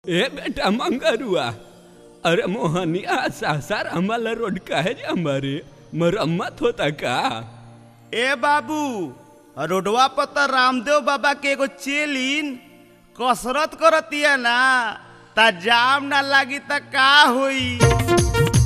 ए बेटा मंगरुआ अरे मोहनिया सासार आम्हाला रोड काहे जे हमारे मरम्मत होता का ए बाबू रोडवा पर त रामदेव बाबा के एगो चेलिन कसरत करतिया ना ता जाम ना लागी त का होई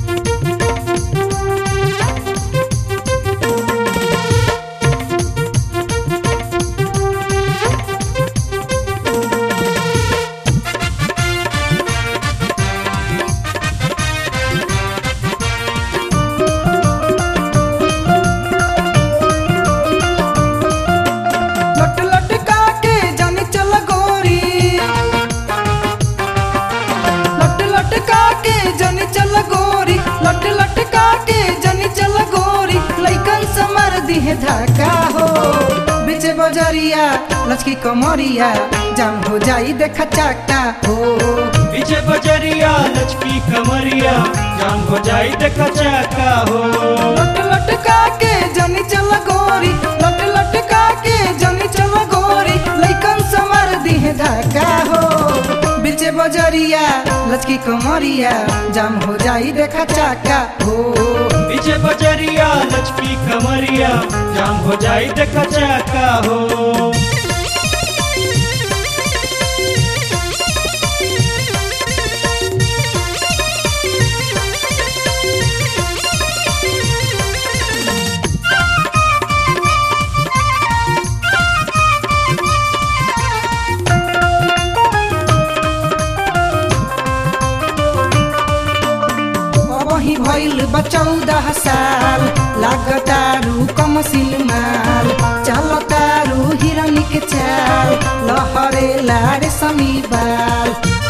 लट लटका के जानी चल गोरी लट लटका के जानी चल गोरी लट लटका के जानी चल गोरी लइकन से मार दिहे धक्का हो बिचे बजरिया लचकी कमरिया जाम हो जाई देखा चाका हो पीछे बजरिया लचकी कमरिया जाम हो जाई देखा चाका हो लट लटका के जानी चल गोरी लट लटका के जानी चल गोरी लइकन से मार दिहे धक्का हो बिचे बजरिया लचकी कमरिया जाम हो जाई देखा चाका हो पीछे बजरिया लचकी कमरिया जाम हो जाई देखा चाका हो वही भइल बा चौदह साल लागतारू कम सिलमाल चलतारू हिरनी के चाल लहरे लारे समी बाल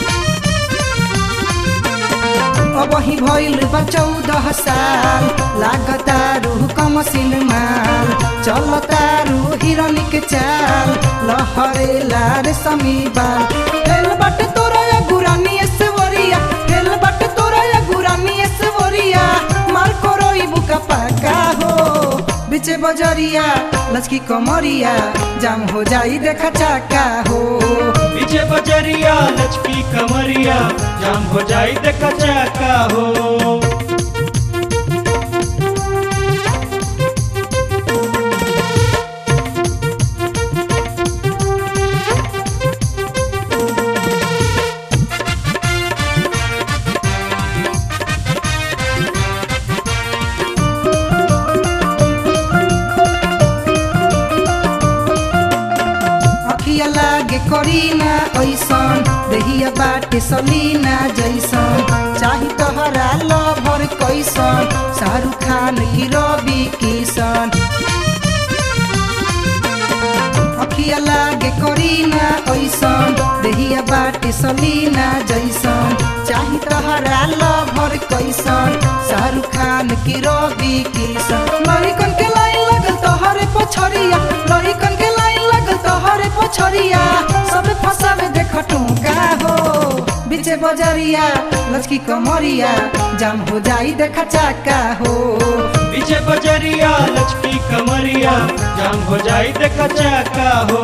वही भइल बा चौदह साल लागतारू कम सिलमाल चलतारू हिरनी के चाल लहरे लारे समी बाल हेल बट तोरा या गुरानी एसवरिया हेल बट तोरा या गुरानी एसवरिया मार कोरोई बुका पाका हो बिचे बजरिया लचकी कमरिया जाम हो जाई देखा चाका हो पीछे बजरिया लचकी कमरिया जाम हो जाई देखा चाका हो अखिया लागे करीना ऐसन देहिया बाटे सलीना जैसन चाही तोहरा लभर कैसन शाहरुख खान की रवि किशन अखिया लागे करीना ऐसन देहिया बाटे सलीना जैसन चाही तोहरा लभर कैसन शाहरुख खान की रवि किशन लड़िकन के लाइन लगल तोहरे पछरिया लड़िकन के लाइन लगल तोहरे पछरिया सब फसावे देख टूका हो बिचे बजरिया लचकी कमरिया जाम हो जाई देखा चाका हो पीछे बजरिया लचकी कमरिया जाम हो जाई देखा चाका हो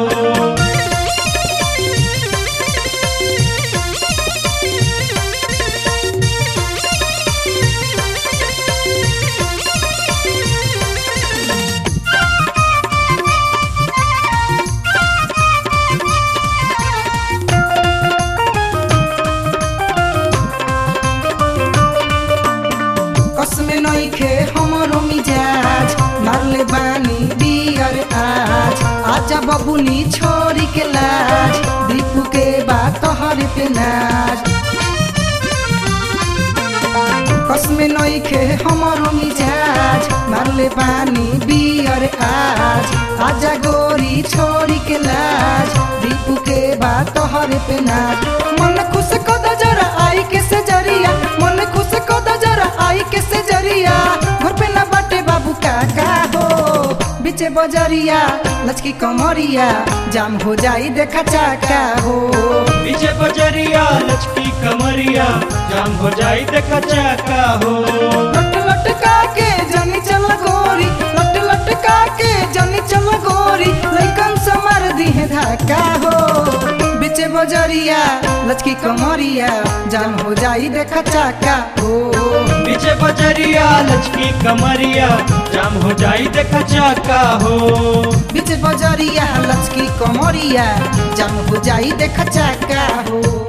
कसमे नइखे हमरो मिजाज मारले बानी बियर आज आजा बबुनी छोरी के लाज दीपू के बात तोहरे पे नाज कसमे नइखे हमरो मिजाज मारले बानी बियर आज आजा गोरी छोरी के लाज दीपू के बात तोहरे पे नाज मन खुश कद जरा आई के से जरिया मन खुश कद जरा आई के से जरिया घर पे ना बाटे बाबू काका हो बिचे बजरिया लचकी कमरिया जाम हो जाई देखा चाका हो पीछे बजरिया लचकी कमरिया जाम हो जाई देखा चाका हो लट लटका के जानी चल गोरी लट लटका के जानी चल गोरी लइकन से मार दी है धक्का हो बिच बीचे बजरिया लचकी कमरिया जाम हो जाई देखा चाका हो पीछे बजरिया लचकी कमरिया जाम हो जाई देखा चाका हो बीचे बजरिया लचकी कमरिया जाम हो जाई देखा चाका हो